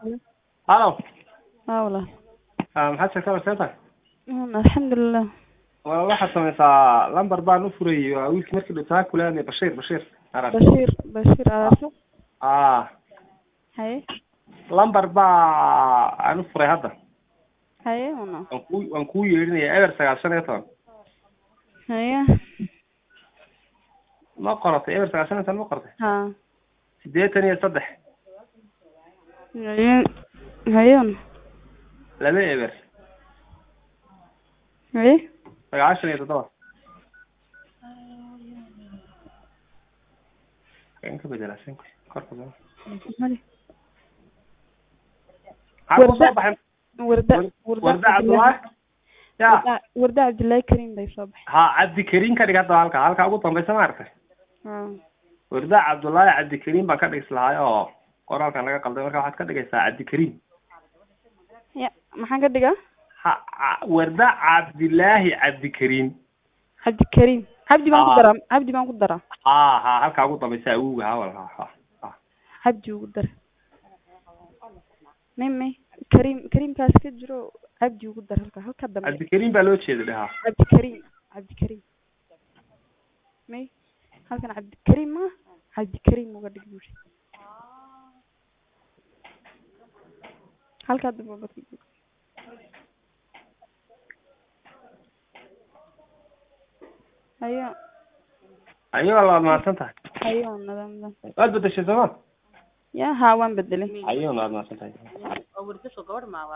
halo haa walaal maxaad sheegtaa war see tahay Mm, alxamdulilah wa- waxaad samaysaa lamber baan u furayay waa wiilkii markii dhutaha kulaanay bashiir bashiir arag bashiir bashiir aarso ah haye lamber baa aan u furay hadda haye una waan ku waan kuu yeedhinaya eber sagaal shan iyo toban haye ma qoratay eber sagaal shan iyo toban ma qoratay haa siddeetan iyo saddex haye haye una laba eber haye sagaashan iyo toddoba kan ka bedela shanka korka soo mali maxaa ku soo baxay warda warda cabdullaahi ya warda warda cabdullaahi karim bay soo baxay ha cabdikariim ka dhig hadda halka halka ugu dambaysa ma aragtay haa warda cabdullaahi cabdikariim baan ka dhigis lahaay oo qoraalkan laga qalday marka waxaad ka dhigaysaa cabdikariim ya maxaan ka dhigaa ha ca- warda cabdilaahi cabdikariim cabdikarim cabdi baan ku Aa. daraa cabdi baan ku daraa ha ha halka ugu dambaysa awowga ha wal ha ha ha cabdi ugu dara may may karim karimkaas ka jiro cabdi ugu dara halka halka dambe cabdikariim baa loo jeeda dhaha cabdikarim cabdikarim may halkan cabdikarim ma cabdikarim uga dhig buuri halkaa dambe bad hayo ayagoo labaad mahadsan tahay hayo nidaamdan waad bedeshay sooma ya haa waan bedelay ayagoo labaad mahadsan tahay